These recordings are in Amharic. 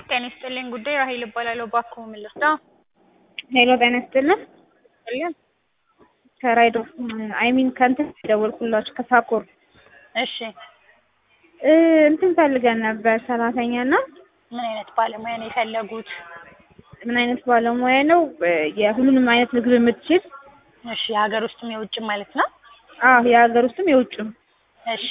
ጤና ይስጥልኝ ጉዳይ ራሄል እባላለሁ። እባክዎ ምን ልርዳ? ሄሎ ጤና ይስጥልን። ይስጥልኝ። ከራይድ ኦፍ አይ ሚን ከእንትን የደወልኩላችሁ ከሳኮር እሺ እ እንትን ፈልገን ነበር ሰራተኛ እና ምን አይነት ባለሙያ ነው የፈለጉት? ምን አይነት ባለሙያ ነው? የሁሉንም አይነት ምግብ የምትችል እሺ የሀገር ውስጥም የውጭም ማለት ነው? አዎ የሀገር ውስጥም የውጭም እሺ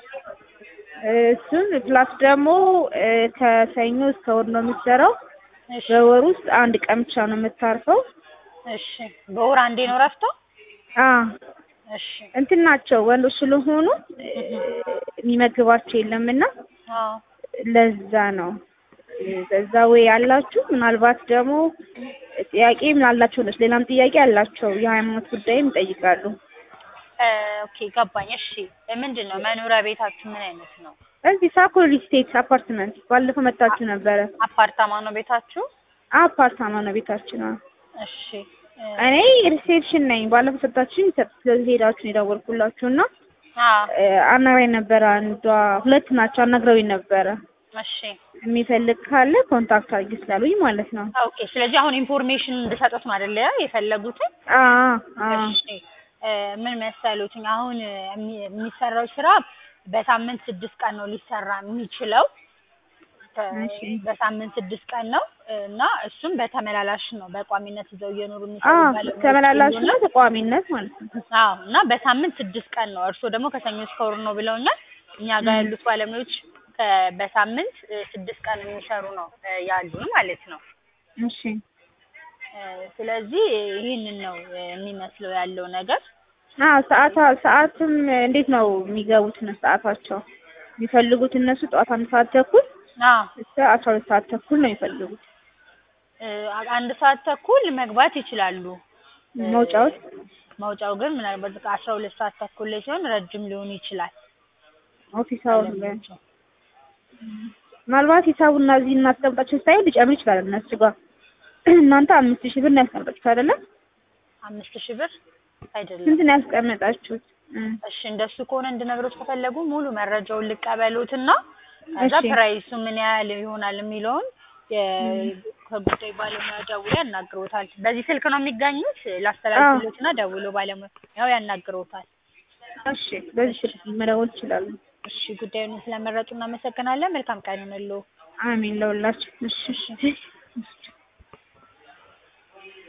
እሱን ፕላስ ደግሞ እ ከሰኞ እስከ እሑድ ነው የምትሰራው። እሺ በወር ውስጥ አንድ ቀን ብቻ ነው የምታርፈው። እሺ በወር አንዴ ነው እረፍቷ? አ እሺ እንትን ናቸው ወንዶች ስለሆኑ እ የሚመግባቸው የለምና አዎ ለዛ ነው በዛ ወይ ያላችሁ ምናልባት ደግሞ ጥያቄ ምን አላቸው ነች ሌላም ጥያቄ አላቸው የሃይማኖት ጉዳይም ይጠይቃሉ። እ ኦኬ ገባኝ። እሺ ምንድን ነው መኖሪያ ቤታችሁ ምን አይነት ነው? እዚህ ሳኮር ስቴት አፓርትመንት ባለፈው መጣችሁ ነበረ። አፓርታማ ነው ቤታችሁ? አፓርታማ ነው ቤታችን። አዎ። እሺ እ እኔ ሪሴፕሽን ነኝ። ባለፈው ሰጣችሁኝ ስለዚህ ሄዳችሁ ነው የደወልኩላችሁ እና አዎ እ አናግራኝ ነበረ አንዷ ሁለት ናቸው አናግረውኝ ነበረ። እሺ የሚፈልግ ካለ ኮንታክት አድርጊ ስላሉኝ ማለት ነው። ኦኬ ስለዚህ አሁን ኢንፎርሜሽን እንድሰጡት ነው አይደለ የፈለጉትን? አዎ አዎ እሺ እ ምን መሰሉትኝ አሁን የሚ- የሚሰራው ስራ በሳምንት ስድስት ቀን ነው ሊሰራ የሚችለው ከ- እሺ። በሳምንት ስድስት ቀን ነው እና እሱም በተመላላሽ ነው በቋሚነት ይዘው እየኖሩ የሚሰሩ አዎ ባለሙያዎች ተመላላሽ ሁሉ ነው ተቋሚነት ማለት ነው። አዎ እና በሳምንት ስድስት ቀን ነው። እርስዎ ደግሞ ከሰኞ እስከ እሑድ ነው ብለውኛል። እኛ ጋር ያሉት ባለሙያዎች ከ- በሳምንት እ ስድስት ቀን የሚሰሩ ነው እ ያሉን ማለት ነው። እሺ እ ስለዚህ ይህንን ነው እ የሚመስለው ያለው ነገር። አዎ ሰዓታ ሰዓትም እንዴት ነው የሚገቡት ነው ሰዓታቸው የሚፈልጉት እነሱ ጠዋት አንድ ሰዓት ተኩል አዎ እስከ አስራ ሁለት ሰዓት ተኩል ነው የሚፈልጉት እ አንድ ሰዓት ተኩል መግባት ይችላሉ። እ መውጫዎች መውጫው ግን ምናልባት በቃ አስራ ሁለት ሰዓት ተኩል ላይ ሲሆን ረጅም ሊሆን ይችላል። ኦፊስ አወር ላይ ምናልባት ሂሳቡና እዚህ እናስቀምጣችሁ ሳይሆን ሊጨምር ይችላል እነሱ ጋር እናንተ አምስት ሺህ ብር ነው ያስቀምጣችሁት አይደለም አምስት ሺህ ብር አይደለም። ስንት ነው ያስቀመጣችሁት እ እሺ እንደሱ ከሆነ እንድነግሮት ከፈለጉ ሙሉ መረጃውን ልቀበሉትና ከዛ እሺ። ፕራይሱ ምን ያህል ይሆናል የሚለውን የ- ከጉዳይ ባለሙያ ደውሎ ያናግሮታል። በዚህ ስልክ ነው የሚገኙት ላስተላልፍሎትና ደውሎ ባለሙያ ያው ያናግሮታል። እሺ በዚህ ስልክ መደወል ይችላሉ እሺ ጉዳዩን ስለመረጡ እናመሰግናለን። መልካም ቀን ይሁንልዎ። አሜን ለሁላችሁ እሺ